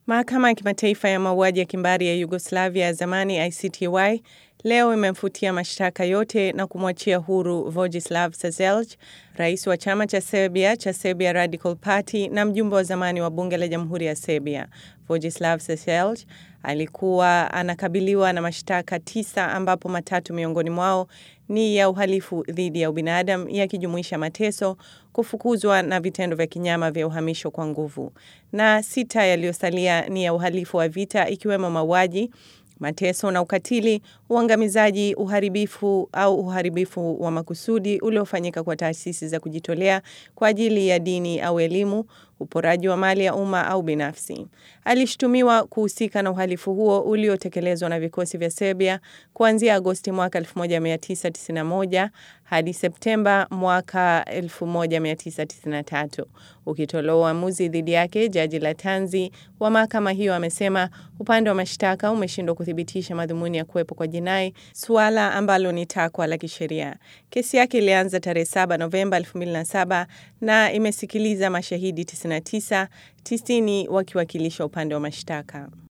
Mahakama ya Kimataifa ya Mauaji ya Kimbari ya Yugoslavia ya zamani ICTY leo imemfutia mashtaka yote na kumwachia huru Vojislav Saselj, rais wa chama cha Serbia cha Serbia Radical Party na mjumbe wa zamani wa bunge la Jamhuri ya Serbia. Vojislav Saselj alikuwa anakabiliwa na mashtaka tisa ambapo matatu miongoni mwao ni ya uhalifu dhidi ya ubinadamu yakijumuisha mateso, kufukuzwa na vitendo vya kinyama vya uhamisho kwa nguvu, na sita yaliyosalia ni ya uhalifu wa vita ikiwemo mauaji, mateso na ukatili, uangamizaji, uharibifu au uharibifu wa makusudi uliofanyika kwa taasisi za kujitolea kwa ajili ya dini au elimu, uporaji wa mali ya umma au binafsi. Alishutumiwa kuhusika na uhalifu huo uliotekelezwa na vikosi vya Serbia kuanzia Agosti mwaka 1991 hadi Septemba mwaka 1993. Ukitolewa uamuzi dhidi yake, jaji Latanzi wa mahakama hiyo amesema upande wa mashtaka umeshindwa kuthibitisha madhumuni ya kuwepo kwa jinai, suala ambalo ni takwa la kisheria. Kesi yake ilianza tarehe 7 Novemba 2007 na imesikiliza mashahidi 99, 90 wakiwakilisha upande wa mashtaka.